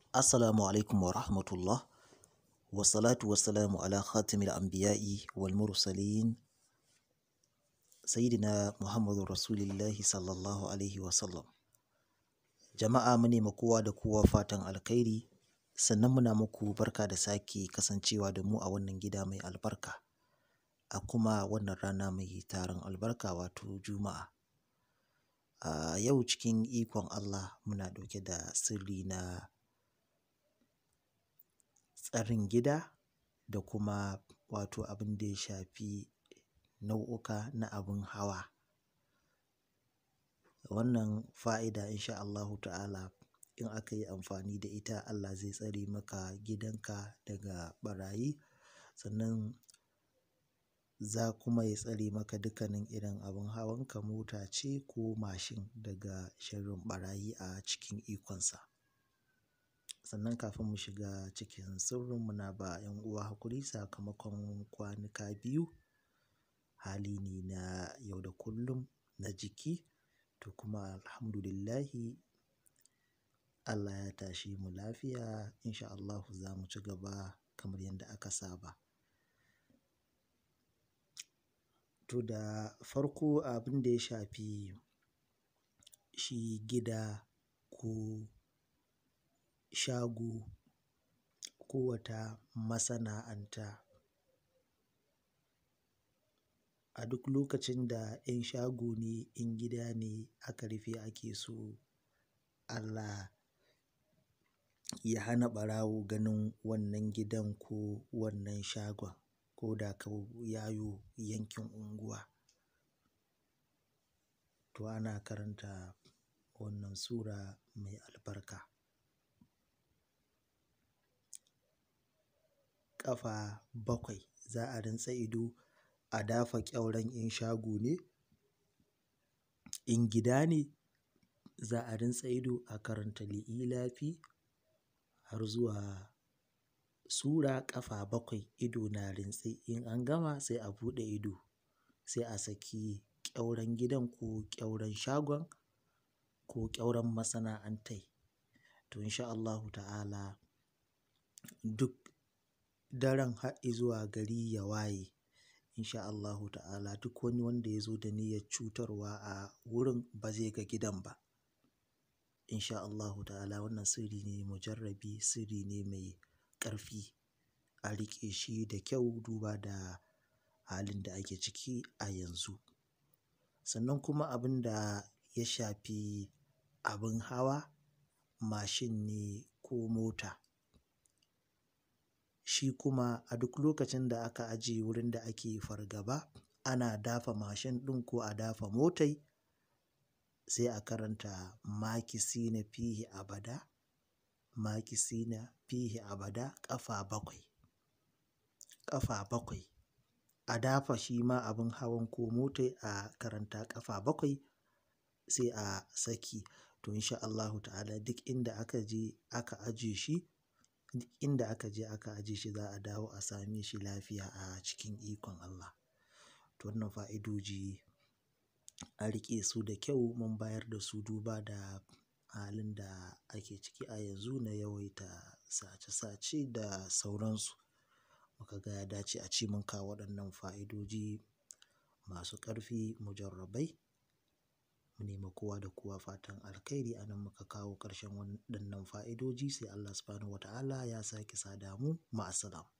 Assalamu alaikum wa rahmatullah. Wa salatu wa salamu ala khatimil anbiya'i wal mursalin Sayyidina Muhammadu Rasulillahi sallallahu alaihi wa sallam. Jama'a mu ne ma kowa da kowa fatan alkhairi sannan muna muku barka da sake kasancewa da mu a wannan gida mai albarka a kuma wannan rana mai tarin albarka wato Juma'a. A yau cikin ikon Allah muna ɗauke da sirri na tsarin gida da kuma wato abin da ya shafi nau'uka na abin hawa. Wannan fa'ida in sha Allahu ta'ala in aka yi amfani da ita Allah zai tsare maka gidanka daga ɓarayi sannan za kuma ya tsare maka dukkanin irin abin hawanka mota ce ko mashin daga sharrin ɓarayi a cikin ikonsa. Sannan kafin mu shiga cikin sirrin muna ba 'yan uwa hakuri sakamakon kwanuka biyu hali ne na yau da kullum na jiki to kuma Alhamdulillahi Allah ya tashe mu lafiya in sha Allahu za mu ci gaba kamar yadda aka saba. To da farko abin da ya shafi shi gida ko shago ko wata masana'anta. A duk lokacin da 'yan shago ne, in gida ne aka rufe ake so Allah ya hana ɓarawo ganin wannan gidan ko wannan shagon ko da kau ya yo yankin unguwa. To ana karanta wannan sura mai albarka. Ƙafa bakwai za a rintsa ido a dafa ƙyauren in shago ne, in gida ne za a rintsa ido a karanta li'ilafi har zuwa sura ƙafa bakwai ido na rintse in an gama sai a buɗe ido sai a saki ƙyauren gidan ko ƙyauren shagon ko ƙyauren masana'antai. To in sha Allahu ta'ala duk daren har izuwa gari ya waye in sha Allahu ta'ala duk wani wanda ya zo da niyyar cutarwa a wurin ba zai ga gidan ba. In sha Allahu ta'ala wannan sirri ne mujarrabi, sirri ne mai ƙarfi. A riƙe shi da kyau duba da halin da ake ciki a yanzu. Sannan kuma abin da ya shafi abin hawa, mashin ne ko mota. Shi kuma a duk lokacin da aka ajiye wurin da ake fargaba ana dafa mashin ɗin ko a dafa motai sai a karanta makisina fihi abada, makisina fihi abada ƙafa bakwai, ƙafa bakwai. A dafa shi ma abin hawan ko motai a karanta ƙafa bakwai sai a saki. To in sha Allahu ta'ala duk inda aka je aka ajiye shi, duk inda aka je aka ajiye shi za a dawo a same shi lafiya a cikin ikon Allah. To wannan fa'idoji a riƙe su da kyau mun bayar da su duba da halin da ake ciki a yanzu na yawaita sace sace da sauransu. Muka ga ya dace a ce mun kawo waɗannan fa'idoji masu ƙarfi mujarrabai. Mu ne ma kowa da kowa fatan alkhairi a nan muka kawo ƙarshen waɗannan fa'idoji sai Allah Subhanahu wa ta'ala ya sake sada mu. Ma'assalam.